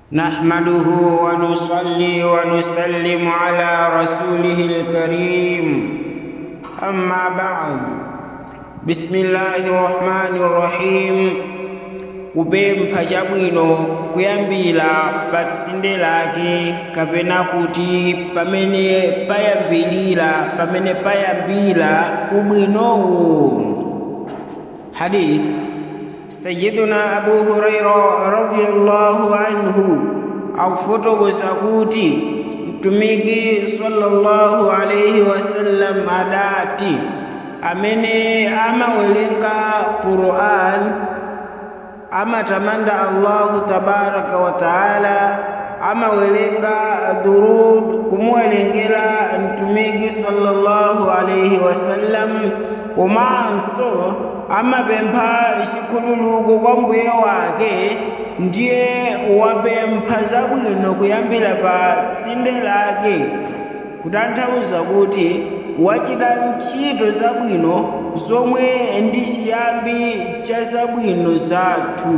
نحمده ونصلي ونسلم على رسوله الكريم أما بعد بسم الله الرحمن الرحيم kupempha chabwino kuyambira pa tsinde lake kapena kuti pamene payambirira pamene payambira ubwinowu hadith sayiduna abu huraira radiyallahu anhu akufotokoza kuti mtumiki sallallahu alaihi wasallam adati amene amawerenga quran amatamanda allahu tabaraka wa taala amawerenga durud kumuwerengera mtumiki sallallahu alaihi wasallam komanso amapempha chikhululuko kwa mbuye wake ndiye wapempha zabwino kuyambira pa tsinde lake kutanthauza kuti wachita ntchito zabwino zomwe ndi chiyambi cha zabwino zathu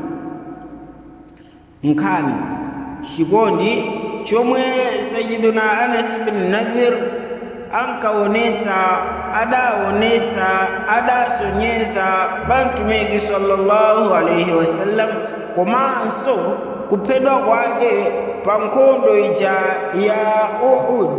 nkhani chikondi chomwe sayiduna anas bin nadhir ankaonetsa adaonetsa adasonyeza pa mtumiki sallallahu alaihi wasallam komanso kuphedwa kwake pa nkhondo ija ya uhud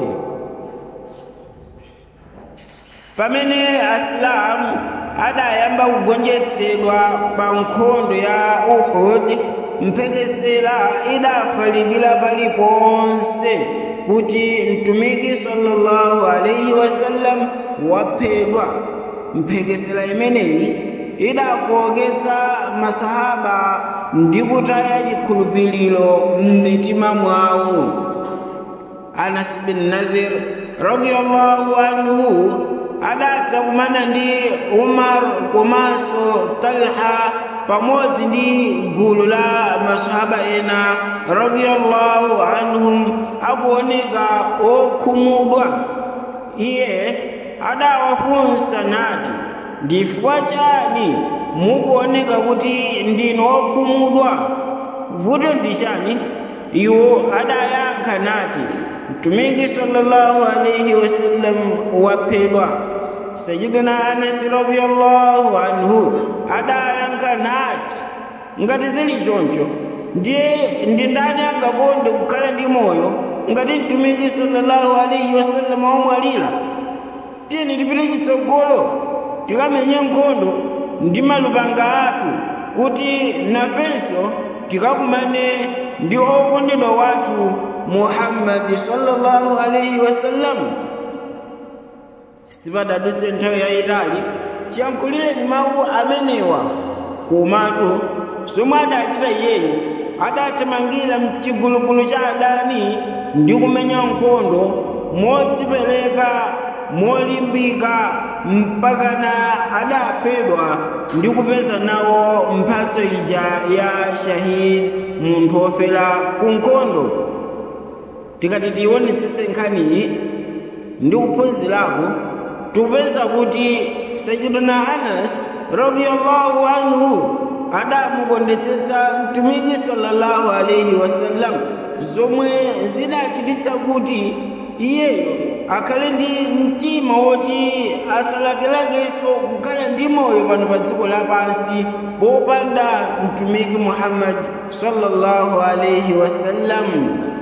pamene asilamu adayamba kugonjetsedwa pa nkhondo ya uhud mphekesera idafalikira paliponse kuti mtumiki sallallahu alaihi wasallam waphedwa mphekesera imeneyi idafowoketsa masahaba ndi kutaya chikhulupiriro m'mitima mwawo anas bin nadhir radiyallahu anhu adatha kumana ndi umar komanso talha pamodzi ndi gulu la masahaba ena radiyallahu anhum akuoneka okhumudwa iye adawafunsa nati ndifukwa chani mukuoneka kuti ndinu okhumudwa vuto ndi chani iwo adayankha nati mtumiki sallallahu alaihi wasallam waphedwa sayidina anasi radiyallahu anhu adayankha nati ngati zili choncho ndiye ndi ndani angakonde kukhala ndi moyo ngati mtumiki sallallahu alaihi wasallam wamwalira tiyeni tipite chitsogolo tikamenye nkhondo ndi malupanga athu kuti nafenso tikakumane ndi okondedwa wathu muhammadi sallallahu alaihi wasallam sipadadutse nthawi yayitali chiyankhulireni mawu amenewa komatu zomwe adachita iyeyo adathamangira mchigulugulu cha adani ndi kumenya nkhondo modzipereka molimbika mpakana adaphedwa ndi kupeza nawo mphatso ija ya shahid munthu wofera ku nkhondo tikati tionetsetse nkhaniyi ndi kuphunzirapo tikupeza kuti sayiduna anas radiyallahu anhu adamukondetsetsa mtumiki sallallahu alaihi wasallam zomwe zidachititsa kuti iyeyo akhale ndi mtima woti asalakelakenso kukhala ndi moyo pano pa dziko lapansi popanda mtumiki muhammad sallallahu alaihi wasallam